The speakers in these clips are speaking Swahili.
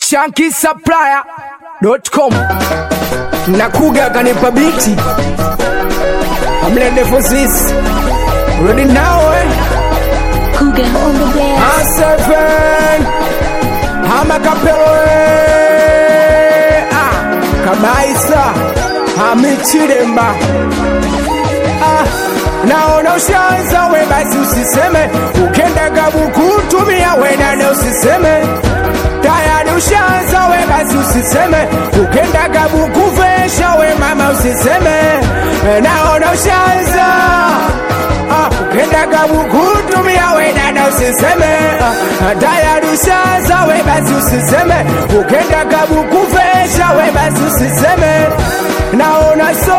shankisupplier.com nakuga kanipa biti amlende fosis rudi nawe Kuga on the dance. aseven hamakapeloe ah, kabaisa hamichiremba ah, naona ushaanza we basi usiseme ukendaga bukutumia wenane usiseme tayari ushaanza we basi usiseme ukendaga bukuvesha we mama usiseme naona ushaanza Ah, ukendaga bukutumia we dada usiseme Ah, tayari ushaanza we basi usiseme ukendaga bukuvesha we basi usiseme naona so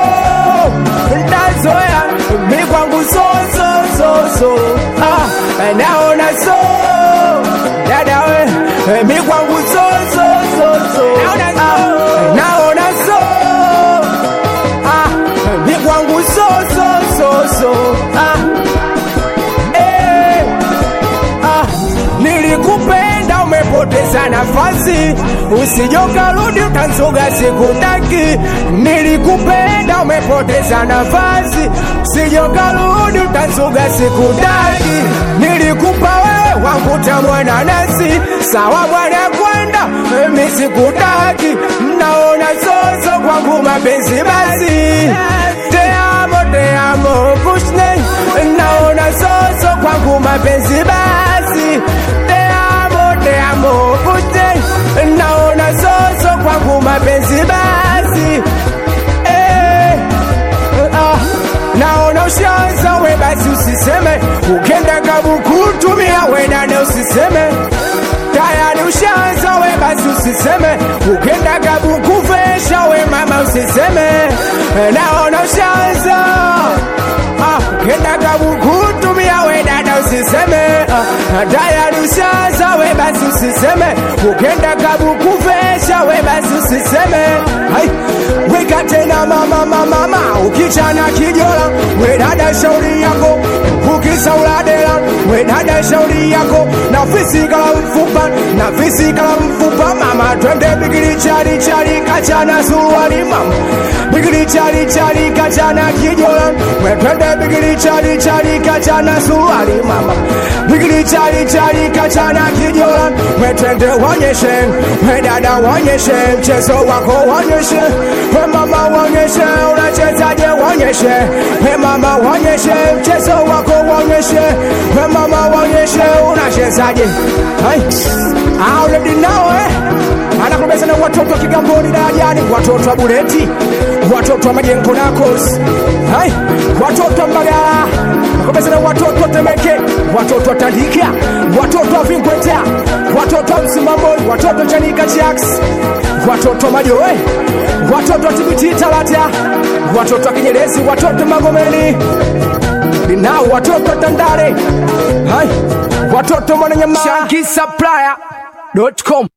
ndazoya mi kwangu so so so so ah, naona so dada we mi kwangu so so so so ah, naona so ah, mi kwangu so so so so ah, eh, ah, nilikupenda umepoteza nafasi usijokarudi utanzuga sikutaki nilikupenda umepoteza nafasi usijokarudi utanzuga sikutaki nilikupa wewe wangu tamwana nasi sawa bwana kwenda mimi sikutaki naona zozo kwangu mapenzi basi te amo te amo pushne naona zozo kwangu mapenzi basi te amo te amo pushne naona zozo kwangu mapenzi basi eh, ah, naona ushaanza we basi usiseme ukenda kabukutumia wenane usiseme tayari ushaanza we basi usiseme ukenda kabukuvesha we mama usiseme naona ushaanza ah, ukenda kabukutumia we dada usiseme ah, tayari ushaanza we basi usiseme ukenda kabukuvesha we basi usiseme Hai, weka tena mama mama mama ukichana kijola we dada shauri yako ukisauladela we dada shauri yako na fisikala mfupa na fisikala mfupa mama twende bigili chali chali kachana suruali mama bigili chali chali kachana kijola we twende bigili chali chali kachana suruali mama bigili chali chali kachana kijola we twende wonyeshe we dada wonyeshe mchezo wako wonyeshe we mama wonyeshe unachezaje wonyeshe we mama wonyeshe mchezo wako wonyeshe we mama wonyeshe unachezaje Hai. Ah, already now eh anakubeza na watoto wa Kigamboni darajani, watoto wa Buleti, watoto wa Majengo Nakos, hai watoto wa Mbagala, nakubeza na watoto wa Temeke, watoto wa Tandika, watoto wa Vinkweta, watoto wa Msimamboni, watoto wa Chanika Jacks, watoto wa Majoe, watoto wa Tibiti Talata, watoto wa Kinyerezi, watoto wa Magomeni, ninao watoto wa Tandale, hai watoto wa Mwananyamala, shankisupplier.com